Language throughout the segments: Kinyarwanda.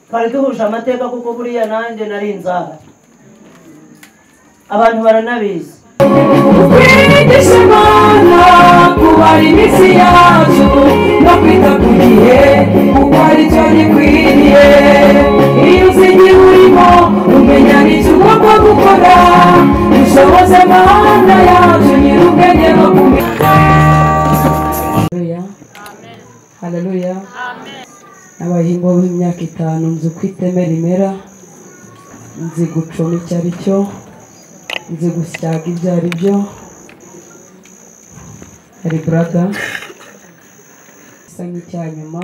twari duhuje amateka kuko buriya nanjye nari inzara abantu baranabizi Kwigisha imana kubara iminsi yacu no kwita ku gihe kuko aricyo gikwiriye iyo uzi igihe urimo umenya n'icyo ugomba gukora ushoboze amahanga yacu nyir'ubwenge no kumenya haleluya n'abahingwa b'imyaka itanu nzi uko iteme rimera nzi gucoma icyo ari cyo nzi gusyaga ibyo ari byo hari burada isa nk'icyanyuma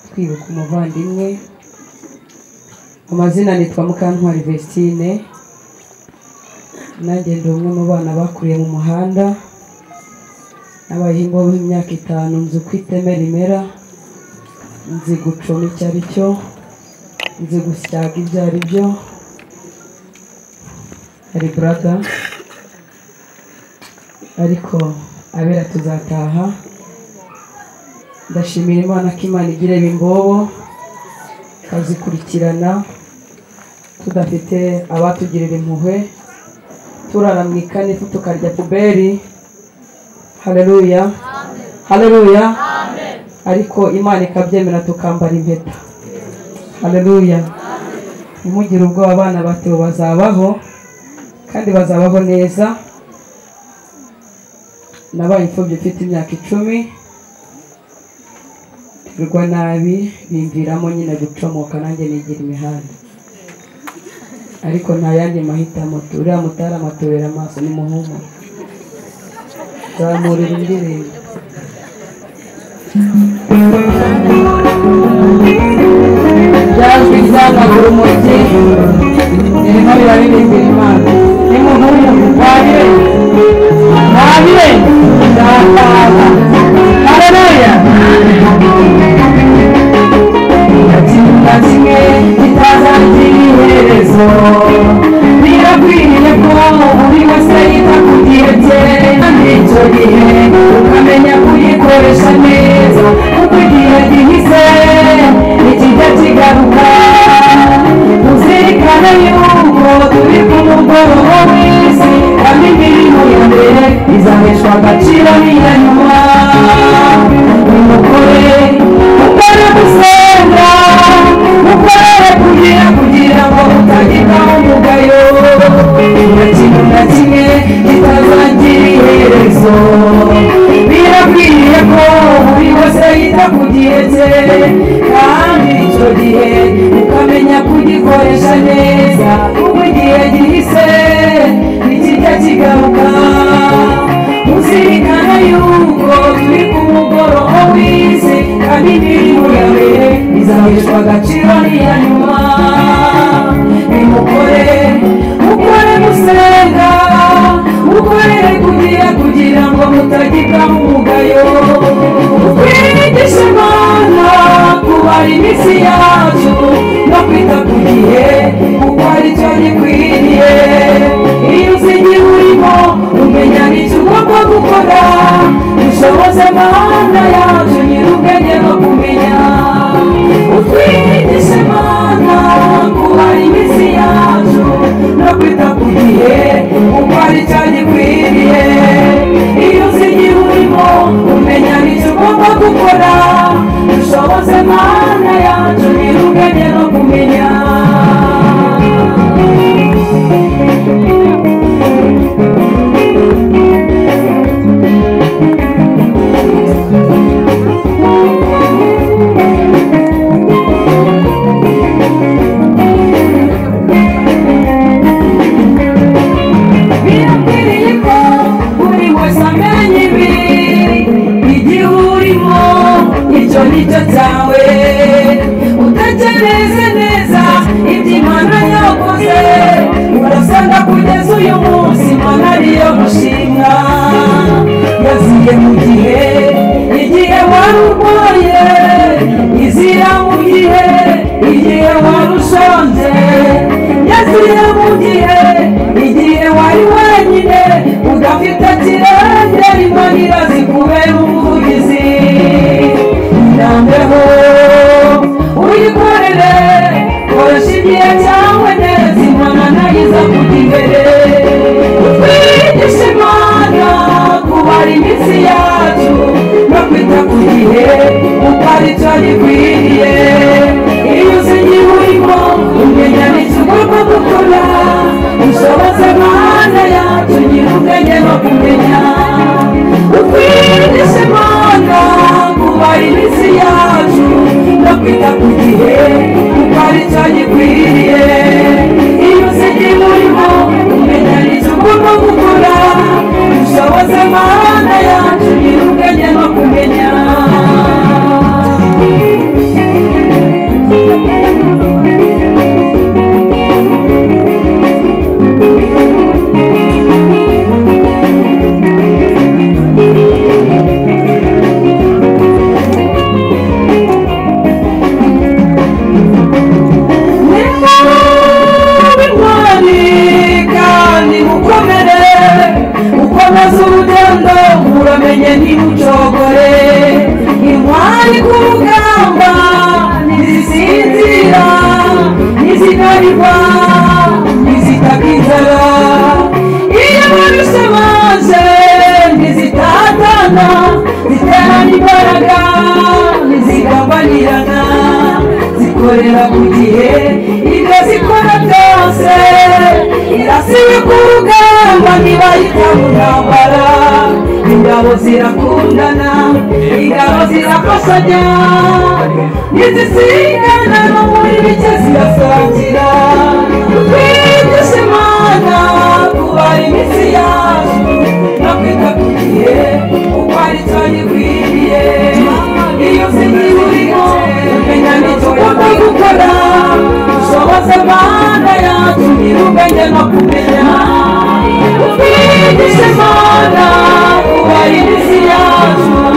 twibuka umuvandimwe amazina nitwa mukantwari vestine nanjye ndi umwe mu bana bakuriye mu muhanda n'abahingwa b'imyaka itanu nzi uko iteme rimera nzi gucoma icyo ari cyo nzi gusyaga ibyo ari byo hari burada ariko abera tuzataha ndashimira imana ko imana igira imbobo ikazikurikirana tudafite abatugirira impuhwe turara mu ikanifu tukarya puberi haleluya haleluya ariko imana ikabyemera tukambara impeta haleluya ntimugire ubwoba abana batewe bazabaho kandi bazabaho neza nabaye imfubyi mfite imyaka icumi rwa nabi bimviramo nyine gucomoka nanjye nigira imihanda ariko nta yandi mahitamo uriya mutari amatubera amaso ni muhumuro zamurira indirimbo byazwi byagagura umujyi birimo biraririmbira imana nimuhumure wabire wabire ndataha haleluya nta kimwe kitazagirira iherezo birakwiriye ko buri wese yita ku gihe cye kandi icyo gihe ukamenya kuyikoresha neza kuko igihe gihise nikijya kigaruka uzirikane yuko turi ku mugoroba w'isi kandi imirimo ya mbere izaheshwa agaciro n'iya nyuma umugore ukora gusenga ukorere kugira kugira ngo utagira umugayo nta kintu na kimwe kitazagira iherezo birakwiriye ko buri wese yita ku gihe cye kandi icyo gihe ukamenya kugikoresha neza kuko igihe gihise nikijya kigaruka uzirikana yuko turi ku mugoroba w'isi kandi imirimo ya mbere izaheshwa agaciro n'iya nyuma nimukore mukore gusenga mukorere kugira kugira ngo mutagira umugayo twigishe imana kubara iminsi yacu no kwita ku gihe kuko aricyo gikwiriye iyo uzi igihe urimo umenya n'icyo ugomba gukora dushoboze amahanga yacu nyir'ubwenge no kumenya utwigishe imana kubara iminsi yacu no kwita ku gihe kuko aricyo gikwiriye iyo uzi igihe urimo umenya n'icyo ugomba gukora dushoboze mana yacu nyir'ubwenge no kumenya birakwiriye ko buri wese amenya ibi igihe urimo icyo ni cyo cyawe utakereze neza ibyo imana yakoze urasanga kugeza uyu munsi imana ariyo mushinga yaziye mu gihe igihe wari urwaye izira mu gihe igihe wari ushonje yaziye mu gihe igihe wari wenyine udafite kirengera imanira zikubera umuvugizi irambeho uyikore ku gihe kuko ari cyo gikwiriye iyo uzi igihe urimo umenya nicyo ugomba gukora ushoboze amahanga yacu gira ubwenge no kumenya bimwani kandi mukomere ukomeze urugendo uramenye ntimucogore intwari ku rugamba ntizisinzira ntizinanirwa ntizitaka inzara iyo baruse maze ntizitatana ziterana imbaraga ntizigambanirana zikorera ku gihe ibyo zikora byose irasiwe ku rugamba ntibayita mu ntambara ingabo zirakundana ingabo zirafashanya ntizisigana no muri bike zirasangira twigisha imana kubara iminsi yacu no kwita ku gihe kuko ari cyo gikwiriye iyo usigiye urimo umenya n'icyo ugomba gukora ushoboze amahanga yacu gira ubwenge no kumenya twigisha imana kubara iminsi yacu no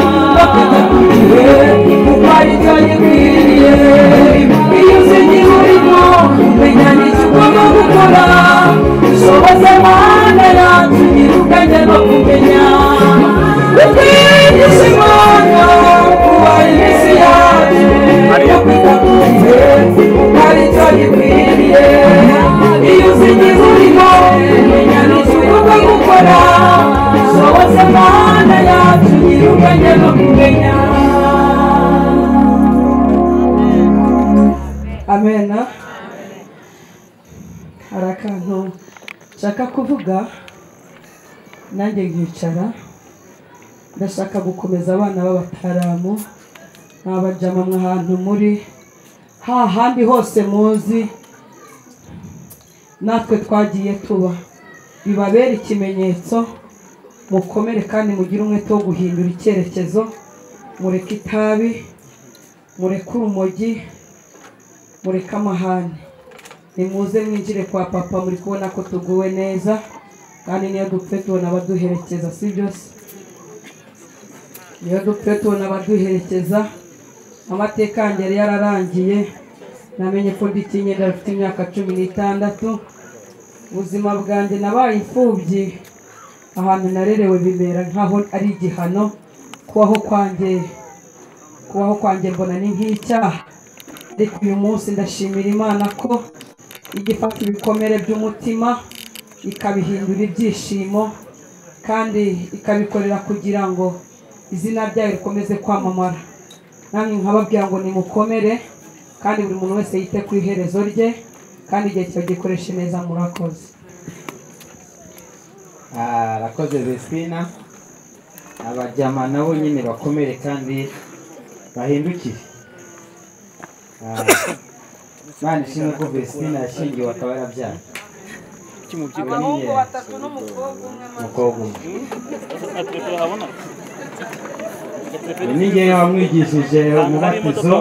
kwita ku gihe kuko ari cyo gikwiriye iyo usigiye urimo umenya n'icyo ugomba gukora ushoboze amahanga yacu gira ubwenge no kumenya twigisha imana kubara iminsi yacu no kwita ku gihe kuko ari cyo gikwiriye iyo usigize urimo umenya n'icyo ugomba gukora ushoboze amahanga yacu gira ubwenge no kumenya amen hari akantu nshaka kuvuga nanjye nkicara ndashaka gukomeza abana b'abataramu mwabajyamo ahantu muri hahandi hose muzi natwe twagiye tuba bibabere ikimenyetso mukomere kandi mugire umwete wo guhindura icyerekezo mureke itabi mureke urumogi mureke amahane nimuze mwinjire kwa papa muri kubona ko tuguwe neza kandi niyo dupfe tubona abaduherekeza si byose niyo dupfe tubona abaduherekeza amateka yanjye yari yararangiye namenye ko ndi kinyenda rufite imyaka cumi n'itandatu ubuzima bwanjye nabaye imfubyi ahantu narerewe bimera nk'aho ari igihano kubaho kwanjye kubaho kwanjye mbona ni nk'icyaha ariko uyu munsi ndashimira imana ko ijya ifata ibikomere by'umutima ikabihindura ibyishimo kandi ikabikorera kugira ngo izina ryayo rikomeze kwamamara namwe nkababwira ngo nimukomere kandi buri muntu wese yite ku iherezo rye kandi igihe cyagikoreshe neza murakoze Ah, arakoze Vespina abajyama nabo nyine bakomere kandi bahindukire Ah, Imana ishimwe ko Vespina yashingiwe akaba yarabyara abahungu batatu n'umukobwa umwe ni ngewe wamwigishije umubatizo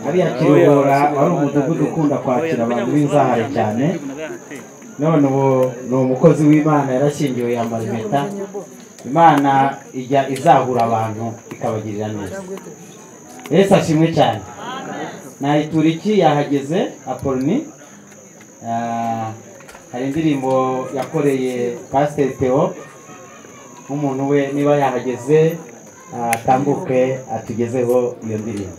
hariya kiruhura wari umudugudu ukunda kwakira abantu b'inzahare cyane none ubu ni umukozi w'imana yarashyingiwe yambara impeta imana ijya izahura abantu ikabagirira neza yesu ashimwe cyane nayitura iki yahageze aporoni Ah, hari indirimbo yakoreye pasiteri theo nk'umuntu we niba yahageze ah, atambuke atugezeho iyo ndirimbo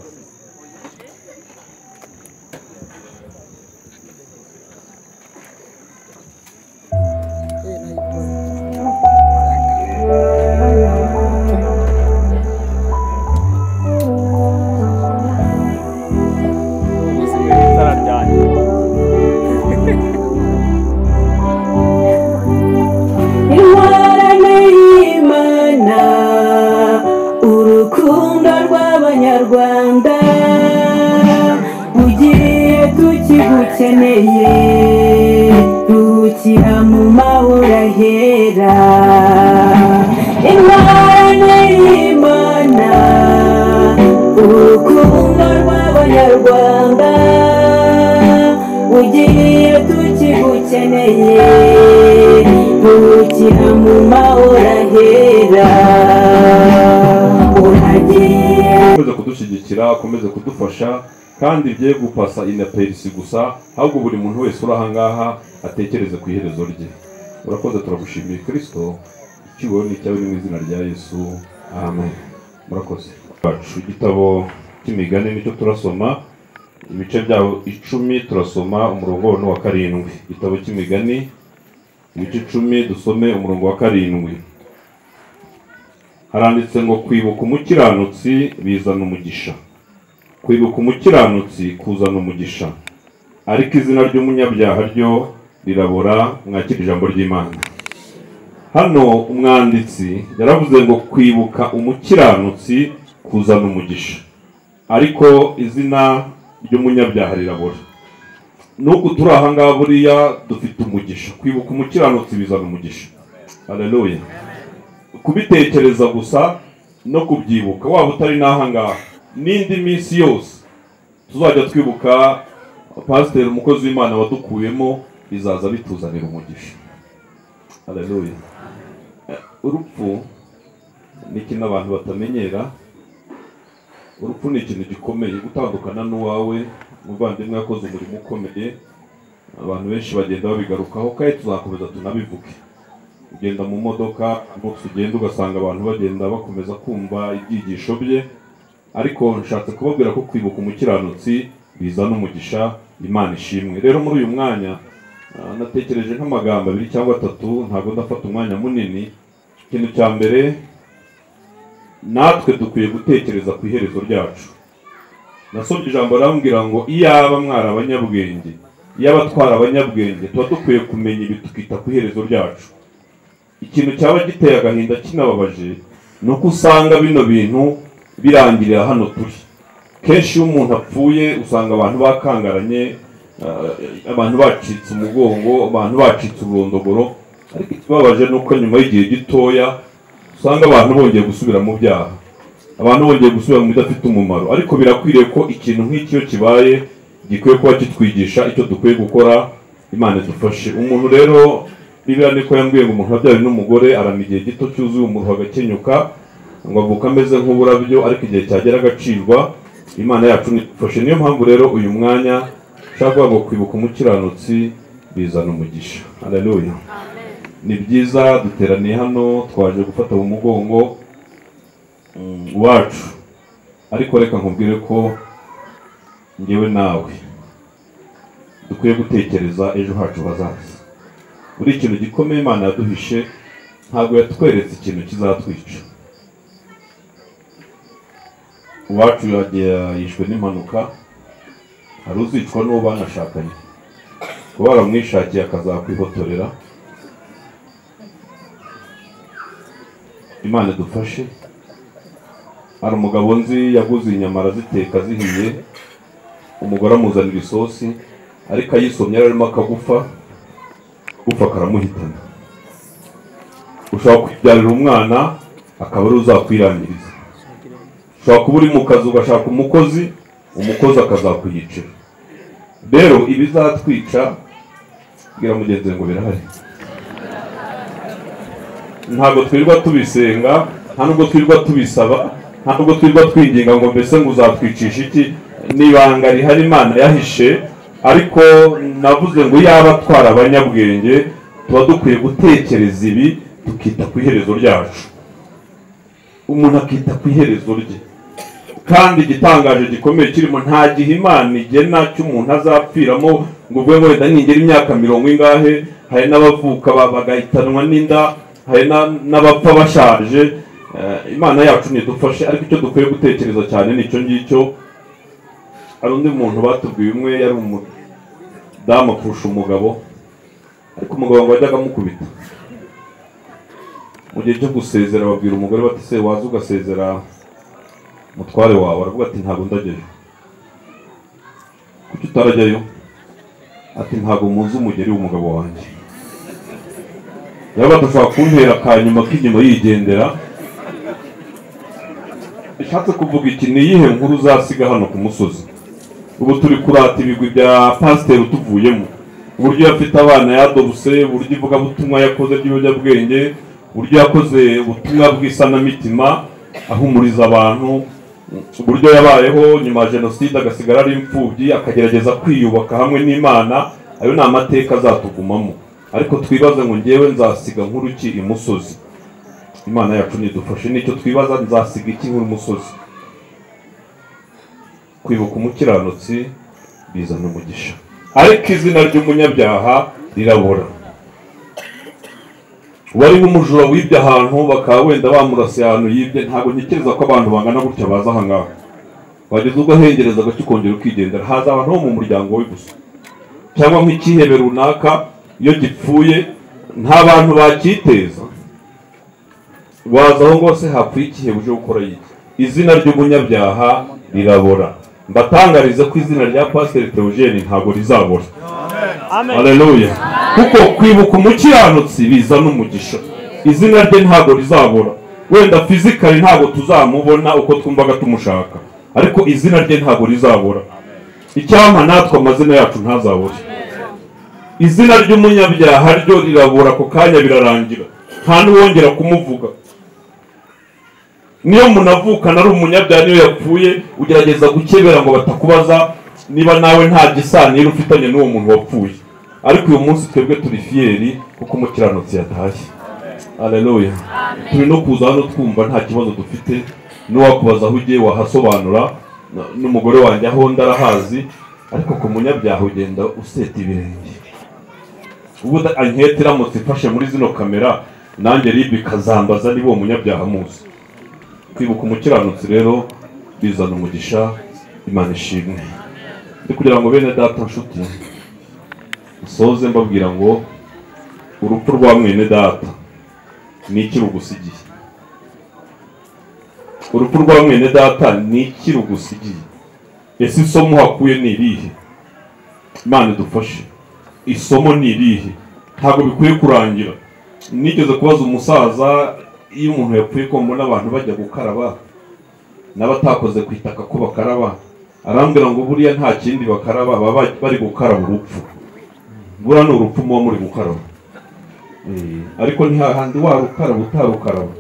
intwarane y'imana urukundo rw'abanyarwanda ukeneye rukira mu mahoro ahera imana y'imana urukundo rw'abanyarwanda ugiye tukigukeneye rukira mu mahoro ahera uragiye ukomeze kudushyigikira ukomeze kudufasha kandi bye gupasa inaperisi gusa ahubwo buri muntu wese uri ahangaha atekereze ku iherezo rye urakoze turagushimiye kirisito icyubahiro ni icyawe ni mu izina rya yesu amen murakoze bacu igitabo cy'imigani nicyo turasoma ibice byawo icumi turasoma umurongo wa wa karindwi igitabo cy'imigani ibice icumi dusome umurongo wa karindwi haranditse ngo kwibuka umukiranutsi bizana umugisha kwibuka umukiranutsi kuzana umugisha ariko izina ry'umunyabyaha ryo rirabora mwakira ijambo ry'imana hano umwanditsi yaravuze ngo kwibuka umukiranutsi kuzana umugisha ariko izina ry'umunyabyaha rirabora n'uku turi ahangaha buriya dufite umugisha kwibuka umukiranutsi bizana umugisha haleluya kubitekereza gusa no kubyibuka waba utari n'ahangaha n'indi minsi yose tuzajya twibuka pasiteri umukozi w'imana wadukuyemo bizaza bituzanira umugisha haleluya Eh, urupfu ni ikintu abantu batamenyera urupfu ni ikintu gikomeye gutandukana n'uwawe umuvandimwe yakoze umurimo ukomeye abantu benshi bagenda babigarukaho kandi tuzakomeza tunabivuge ugenda mu modoka ahantu ugenda ugasanga abantu bagenda bakomeza kumva ibyigisho bye ariko nshatse kubabwira ko kwibuka umukiranutsi bizana umugisha imana ishimwe rero muri uyu mwanya ah, natekereje nk'amagambo abiri cyangwa atatu ntabwo ndafata umwanya munini ikintu cya mbere natwe dukwiye gutekereza ku iherezo ryacu nasomye ijambo arambwira ngo iyaba mwari abanyabwenge iyaba twari abanyabwenge tuba dukwiye kumenya ibi tukita ku iherezo ryacu ikintu cyaba giteye agahinda kinababaje ni uko usanga bino bintu birangirira hano turi kenshi iyo umuntu apfuye usanga abantu bakangaranye eh, abantu bacitse umugongo abantu bacitse ururondogoro ariko ikibabaje ni uko nyuma y'igihe gitoya usanga abantu bongeye gusubira mu byaha abantu bongeye gusubira mu bidafite umumaro ariko birakwiriye ko ikintu nk'iki iyo kibaye gikwiye kuba kitwigisha icyo dukwiye gukora imana idufashe umuntu rero bibiriya niko yambwiye ngo umuntu wabyawe n'umugore arama igihe gito cyuzuye umuruho agakenyuka ngo avuka ameze nk'uburabyo ariko igihe cyagera agacirwa imana yacu nifashe niyo mpamvu rero uyu mwanya ushaka kuvuga ngo kwibuka umukiranutsi bizana umugisha haleluya ni byiza duteraniye hano twaje gufata mu mugongo mm, wacu ariko reka nkubwire ko ngewe nawe dukwiye gutekereza ejo hacu hazaza buri ikintu gikomeye imana yaduhishe ntabwo yatweretse ikintu kizatwica uwacu yagiye- yishwe n'impanuka hari uzicwa n'uwo banashakanye kuba waramwishakiye akazakwihotorera imana idufashe hari umugabo nzi yaguze inyama araziteka zihiye umugore amuzanira isosi ariko ayisomye yari arimo akagufa gupfa karamuhitana ushobora kwibyarira umwana akaba ari uzakwirangiriza ushobora kuba uri mu kazi ugashaka umukozi umukozi akazakwiyicira rero ibizatwica bwira mugenzi wawe ngo birahari ntabwo twirirwa tubisenga nta nubwo twirirwa tubisaba nta nubwo twirirwa twinginga ngo mbese ngo uzatwicisha iki ni ibanga rihari imana yahishe ariko navuze ngo yaba atwara abanyabwenge tuba dukwiye gutekereza ibi tukita ku iherezo ryacu umuntu akita ku iherezo rye kandi igitangaje gikomeye kirimo nta gihe imana igena cy'umuntu azapfiramo ngo ubwo ngo wenda ningera imyaka mirongo ingahe hari n'abavuka ba- bagahitanwa n'inda hari na- n'abapfa bashaje Eh, imana yacu ntidufashe ariko icyo dukwiye gutekereza cyane ni icyo ngicyo hari undi muntu batubwiye umwe yari umudamu kurusha umugabo ariko umugabo ngo wajyaga amukubita mu gihe cyo gusezera babwira umugore bati se waza ugasezera mutware wawe aravuga ati ntabwo ndajyayo kuki utarajyayo ati ntabwo muzi umugeri w'umugabo wanjye yaba adashobora kuntera akanyuma k'inyuma yigendera bishatse kuvuga iki ni iyihe nkuru uzasiga hano ku musozi ubu turi kurata ibigwi bya pasiteri tuvuyemo uburyo yafite abana yadobuse uburyo ivugabutumwa yakoze ry'ibiyobyabwenge uburyo yakoze ubutumwa bw'isanamitima ahumuriza abantu uburyo yabayeho nyuma ya jenoside agasigara ari imfubyi akagerageza kwiyubaka hamwe n'imana ayo ni amateka azatugumamo ariko twibaze ngo ngewe nzasiga nkuru ki imusozi imana yacu nidufashe nicyo twibaza nzasiga iki nkuru imusozi kwibuka umukiranutsi bizana umugisha ariko izina ry'umunyabyaha rirabura wari nk'umujura wibye ahantu bakaba wenda bamurasiye ahantu yibye ntabwo ntekereza ko abantu bangana gutya baza aha ngaha wageze ubwo ahengereza agace ukongera ukigendera haza abantu bo mu muryango we gusa cyangwa nk'ikihebe runaka iyo gipfuye nta bantu bakiteza waza aho rwose hapfuye ikihebe uje gukora iki izina ry'umunyabyaha rirabora mbatangarize ko izina rya pasiteri teogene ntabwo rizabora Haleluya. Kuko kwibuka umukiranutsi bizana umugisha. Izina rye ntabwo rizabura. Wenda fizikali ntabwo tuzamubona uko twumvaga tumushaka. Ariko izina rye ntabwo rizabura. Icyampa natwe amazina yacu ntazabure. Izina ry'umunyabyaha ryo rirabura ako kanya birarangira. Nta n'uwongera kumuvuga. Niyo munavukana ari umunyabyaha niyo yapfuye ugerageza gukebera ngo batakubaza niba nawe nta gisanira ufitanye n'uwo muntu wapfuye ariko uyu munsi twebwe turi fiyeri kuko umukiranutsi yatashye aleluya turi no kuza hano twumva nta kibazo dufite n'uwakubaza aho ugiye wahasobanura na- n'umugore wanjye aho ndarahazi ariko ku munyabyaha ugenda useta ibirenge ubwo da- anketi iramutse ifashe muri zino kamera nanjye ribi ikazambaza niba uwo munyabyaha muzi kwibuka umukiranutsi rero bizana umugisha imana ishimwe ni kugira ngo bene data nshuti usoze mbabwira ngo urupfu rwa mwene data ni iki rugusigiye urupfu rwa mwene data ni iki rugusigiye ese isomo uhakuye ni irihe imana idufashe isomo ni irihe ntabwo bikwiye kurangira nigeze kubaza umusaza iyo umuntu yapfuye ko mbona abantu bajya gukaraba n'abatakoze ku itaka ko bakaraba arambwira ngo buriya nta kindi bakaraba baba bari gukaraba urupfu buriya ni urupfu muba muri gukaraba Eh, ariko ntihahandi warukaraba utarukaraba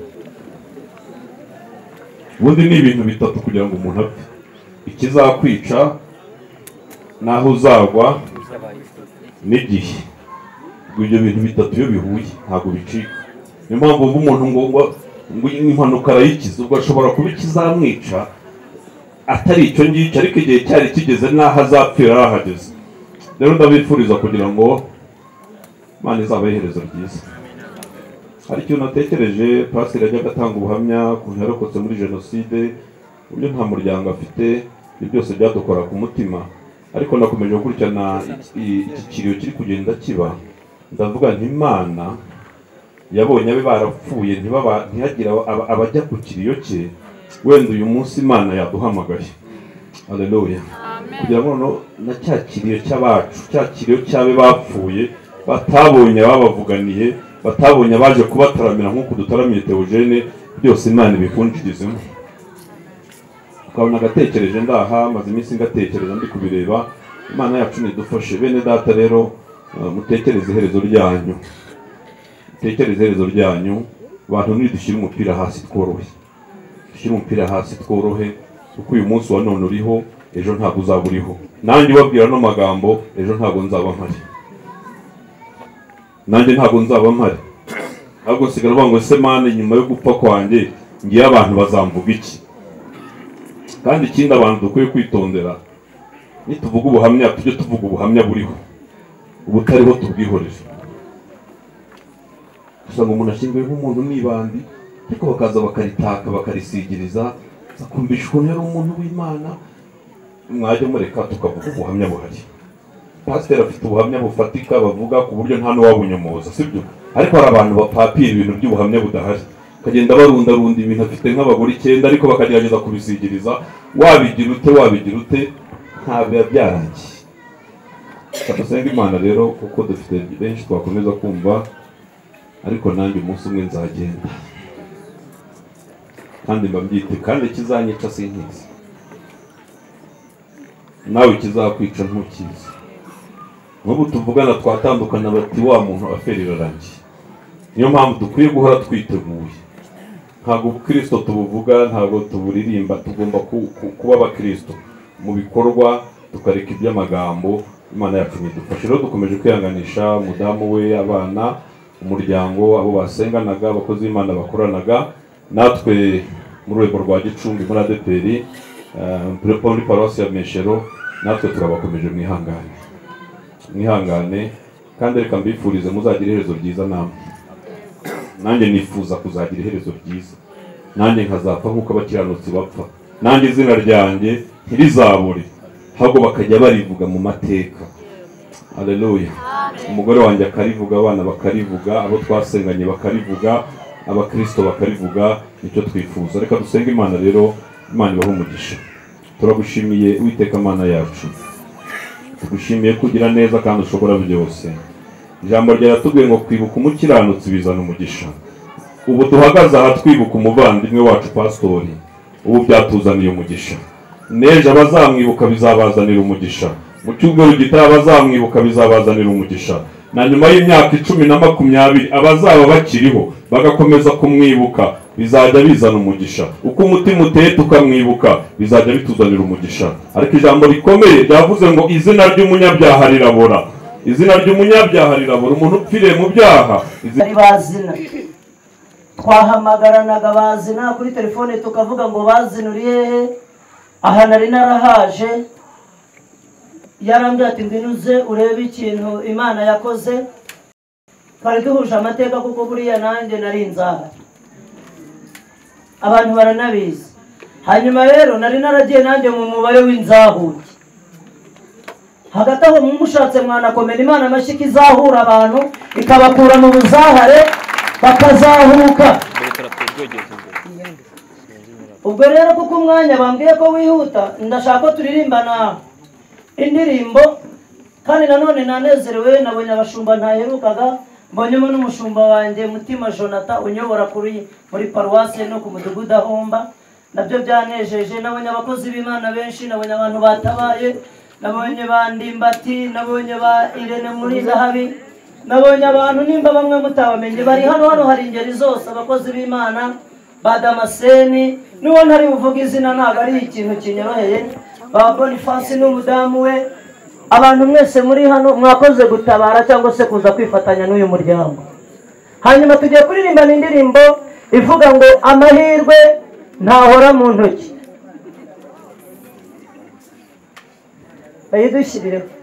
ubundi ni ibintu bitatu kugira ngo umuntu apfe ikizakwica n'aho uzagwa n'igihe ubwo ibyo bintu bitatu iyo bihuye ntabwo bicika niyo mpamvu ubu umuntu ngo ngo ngo impanuka arayikiza ubwo ashobora kuba ikizamwica atari icyo ngicyo ariko igihe cyari kigeze n'aho azapfira arahageze rero ndabifuriza kugira ngo imana izaba iherezo ryiza hari ikintu natekereje pasiteri yajyaga atanga ubuhamya ku ntu yarokotse muri jenoside uburyo nta muryango afite ibyo byose byadukora ku mutima ariko nakomeje gukurikirana iki- iki kiriyo kiri kugenda kiba ndavuga nti imana yabonye abe barapfuye ntibaba- ntihagire aba- abajya ku kiriyo cye wenda uyu munsi imana yaduhamagaye aleluya kugira ngo noneho na cya kiriyo cy'abacu cya kiriyo cy'abe bapfuye batabonye ababavuganiye batabonye abaje kubataramira nk'uko dutaramiye teogene byose imana ibikunjigizemo ukabona agatekereje ndaha maze iminsi ngatekereza ndi kubireba imana yacu nidufashe bene data rero eh, mutekereze iherezo ryanyu mutekereze iherezo ryanyu abantu nidushyire umupira hasi tworohe dushyire umupira hasi tworohe kuko uyu munsi wa none uriho ejo ntabwo uzaba uriho nanjye ubabwira ano magambo ejo ntabwo nzaba mpari nanjye ntabwo nzaba mpari ahubwo nsigara uvuga ngo ese mani nyuma yo gupfa kwanjye ngiye abantu bazamvuga iki kandi ikindi abantu dukwiye kwitondera nituvuga ubuhamya tujye tuvuga ubuhamya buriho ubutariho tubwihoreze gusa ngo umuntu ashyinguwe nk'umuntu n'ibandi ariko bakaza bakaritaka bakarisigiriza bakumvisha ukuntu yari umuntu w'imana mwajya mureka tukavuga ubuhamya buhari pasiteri afite ubuhamya bufatika bavuga ku buryo nta n'uwabunyomoza sibyo ariko hari abantu bapapira ibintu by'ubuhamya budahari bakagenda barundarunda ibintu afite nk'abagore icyenda ariko bakagerageza kubisigiriza wabigira ute wabigira ute ntabwo biba byarangiye turasenga imana rero kuko dufite benshi twakomeza kumva ariko nanjye umunsi umwe nzagenda kandi mba mbyite kandi ikizanyica sinkizi nawe ikizakwica ntukizi n'ubu tuvugana twatandukana bati wa muntu aferi irarangiye niyo mpamvu dukwiye guhora twiteguye ntabwo ubukristo tubuvuga ntabwo tuburirimba tugomba ku- ku- kuba abakristo mu bikorwa tukareka iby'amagambo imana yacu idufasha rero dukomeje kwihanganisha umudamu we abana umuryango abo basenganaga abakozi b'imana bakoranaga natwe mu rwego rwa gicumbi muri adeperi eh, muri paruwasi ya meshero natwe turabakomeje mwihangane mwihangane kandi reka mbifurize muzagire iherezo ryiza namwe nanjye nifuza kuzagira iherezo ryiza nanjye nkazapfa nk'uko abakiranutsi bapfa nanjye izina ryanjye ntirizabure ahubwo bakajya barivuga mu mateka aleluya umugore wanjye akarivuga abana bakarivuga abo twasenganye bakarivuga abakirisito bakarivuga nicyo twifuza reka dusenge imana rero imana ibahe umugisha turagushimiye uwiteka mana yacu tugushimiye kugira neza kandi ushobora byose ijambo ryaratubwiye ngo kwibuka umukiranutsi bizana umugisha ubu duhagaze aha twibuka umuvandimwe wacu pasitori ubu byatuzaniye umugisha n'ejo abazamwibuka bizabazanira umugisha mu cyumweru gitaha abazamwibuka bizabazanira umugisha na nyuma y'imyaka icumi na makumyabiri abazaba bakiriho bagakomeza kumwibuka bizajya bizana umugisha uko umutima uteye tukamwibuka bizajya bituzanira umugisha ariko ijambo rikomeye ryavuze ngo izina ry'umunyabyaha rirabora izina ry'umunyabyaha rirabura umuntu upfiriye mu byaha izina bari bazina twahamagaranaga bazina kuri telefone tukavuga ngo bazinuriye he aha nari narahaje yarambwira ati ngwino uze urebe ikintu imana yakoze twari duhuje amateka kuko buriya nanjye nari inzara abantu baranabizi hanyuma rero nari naragiye nanjye mu mubare w'inzahuke hagati aho mumushatse mwanakomera imana amashyi ikizahura abantu ikabakura mu buzahare bakazahuka ubwo rero kuko umwanya bambwiye ko wihuta ndashaka ko turirimbana indirimbo kandi nanone nanezerewe nabonye abashumba ntaherukaga mbonyemo n'umushumba wanjye mutima jonathan unyobora kuri muri paruwasi no ku mudugudu ahomba nabyo byanejeje nabonye abakozi b'imana benshi nabonye abantu batabaye nabonye ba ndimbati nabonye ba irene muri zahabi nabonye abantu nimba bamwe mutabamenye bari hano hano hari ingeri zose abakozi b'imana ba damaseni n'uwo ntari buvuga izina ntabwo ari ikintu kinyoroheye ba bonifasi n'umudamu we abantu mwese muri hano mwakoze gutabara cyangwa se kuza kwifatanya n'uyu muryango hanyuma tugiye kuririmbana indirimbo ivuga ngo amahirwe ntahora mu ntoki bayidushyirireho